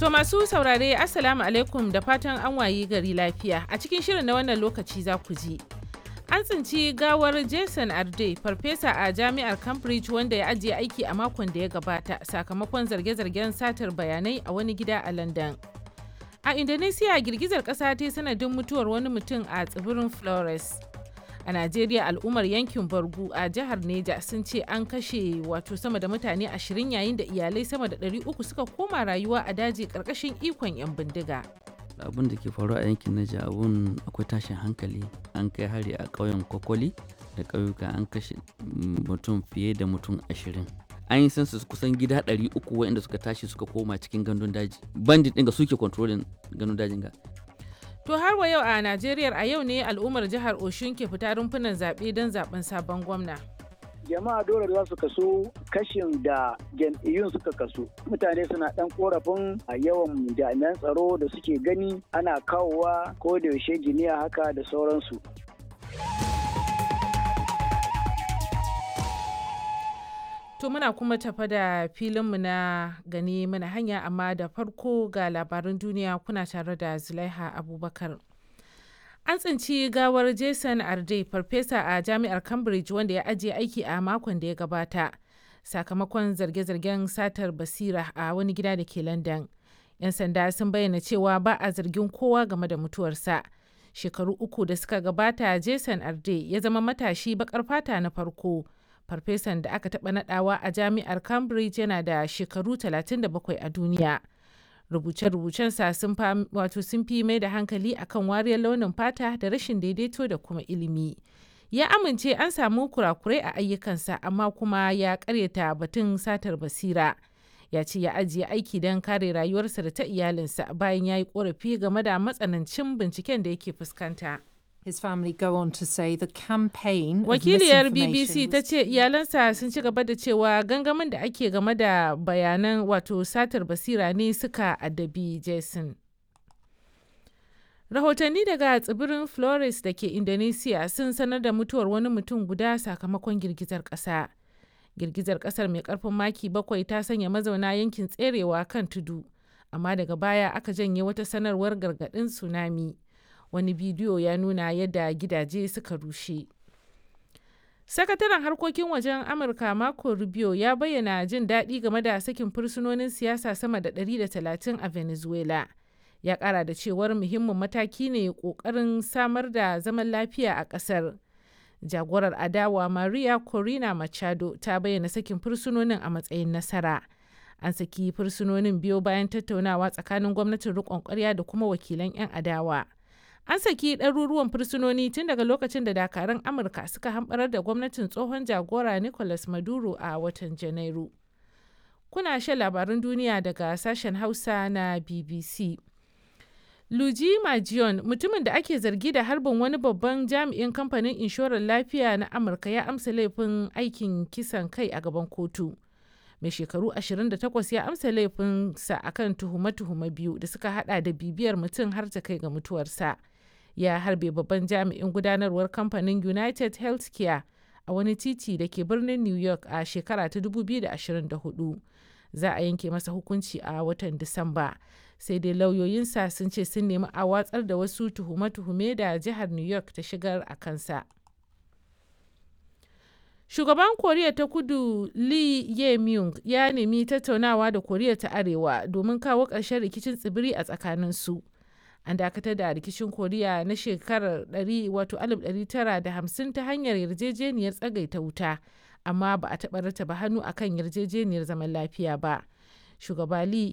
To masu saurare Assalamu alaikum da fatan an wayi gari lafiya. A cikin shirin na wannan lokaci za ku ji. An tsinci gawar Jason Arde, farfesa a jami'ar Cambridge wanda ya ajiye aiki a makon da ya gabata sakamakon zarge-zargen satar bayanai a wani gida a London. A Indonesia girgizar ƙasa ta sanadin mutuwar wani mutum a tsibirin Flores. A Najeriya al'ummar yankin Bargu a jihar Neja sun ce an kashe wato sama da mutane ashirin yayin da iyalai sama da ɗari uku suka koma rayuwa a daji ƙarƙashin ikon 'yan bindiga. abin da ke faruwa a yankin Naija abun akwai tashin hankali an kai hari a ƙauyen Kokoli da ƙauyuka an kashe mutum fiye da mutum ashirin an yi census kusan gida ɗari uku waɗanda suka tashi suka koma cikin gandun daji bandit ɗin ga suke kontrolin gandun dajin ga To har wa yau a Najeriya a yau ne al'ummar jihar Oshun ke fita rumfunan zaɓe don zaɓen sabon gwamna. jama'a dole za su kaso kashin da jam'iyyun suka kaso mutane suna dan korafin a yawan jami'an tsaro da suke gani ana kawowa ko da yaushe giniya haka da sauransu To muna kuma tafa da filinmu na gani mana hanya amma da farko ga labaran duniya kuna tare da Zulaiha Abubakar. An tsinci gawar Jason Arde, farfesa a jami'ar Cambridge wanda ya ajiye aiki a makon da ya gabata, sakamakon zarge-zargen satar basira a wani gida da ke London. 'Yan sanda sun bayyana cewa ba a zargin kowa game da mutuwarsa. Shekaru uku da suka gabata, Jason Arde ya zama matashi bakar fata na farko. Farfesan da aka taɓa nadawa a jami'ar Cambridge yana da shekaru 37 a duniya. rubuce-rubucensa sun wato sun fi mai da hankali akan wariyar launin fata da rashin daidaito da kuma ilimi ya amince an samu kurakurai a ayyukansa amma kuma ya karyata batun satar basira ya ce ya ajiye aiki don kare rayuwarsa da ta iyalinsa bayan ya yi korafi game da matsanancin binciken da yake fuskanta. His family go on to say the campaign Wakiliyar BBC ta ce iyalansa sun ci gaba da cewa gangamin da ake game da bayanan wato satar basira ne suka addabi Jason. Rahotanni daga tsibirin Flores da ke Indonesia sun sanar da mutuwar wani mutum guda sakamakon girgizar ƙasa. Girgizar ƙasar mai ƙarfin maki bakwai ta sanya mazauna yankin tserewa kan tudu, amma daga baya aka janye wata sanarwar gargaɗin tsunami. wani bidiyo ya nuna yadda gidaje suka rushe sakataren harkokin wajen amurka marco rubio ya bayyana jin daɗi game da sakin fursunonin siyasa sama da 130 a venezuela ya ƙara da cewar muhimmin mataki ne ƙoƙarin samar da zaman lafiya a ƙasar jagorar adawa maria corina machado ta bayyana sakin fursunonin a matsayin nasara an saki fursunonin biyo bayan tattaunawa tsakanin gwamnatin riƙon ƙwarya da kuma wakilan 'yan adawa an saki ɗaruruwan fursunoni tun daga lokacin da dakarun amurka suka hamɓarar da gwamnatin tsohon jagora nicolas maduro a watan janairu kuna shan labarun duniya daga sashen hausa na bbc luji majion mutumin da ake zargi da harbin wani babban jami'in kamfanin inshorar lafiya na amurka ya amsa laifin aikin kisan kai a gaban kotu mai shekaru 28 ya amsa laifinsa akan tuhume-tuhume biyu da suka hada da bibiyar mutum har ta kai ga mutuwarsa ya harbe babban jami'in gudanarwar kamfanin united healthcare a wani titi da ke birnin new york a shekara ta 2024 za a yanke masa hukunci a watan disamba sai dai lauyoyinsa sun ce sun nemi a watsar da wasu tuhume-tuhume da jihar new york ta shigar a kansa Shugaban Koriya ta Kudu Lee Ye-myung ya nemi tattaunawa da Koriya ta Arewa domin kawo ƙarshen rikicin tsibiri a tsakaninsu. An dakatar da rikicin Koriya na shekarar 1950 ta hanyar yarjejeniyar tsagaita wuta, amma ba a taɓa rataba hannu akan yarjejeniyar zaman lafiya ba. Shugaba Lee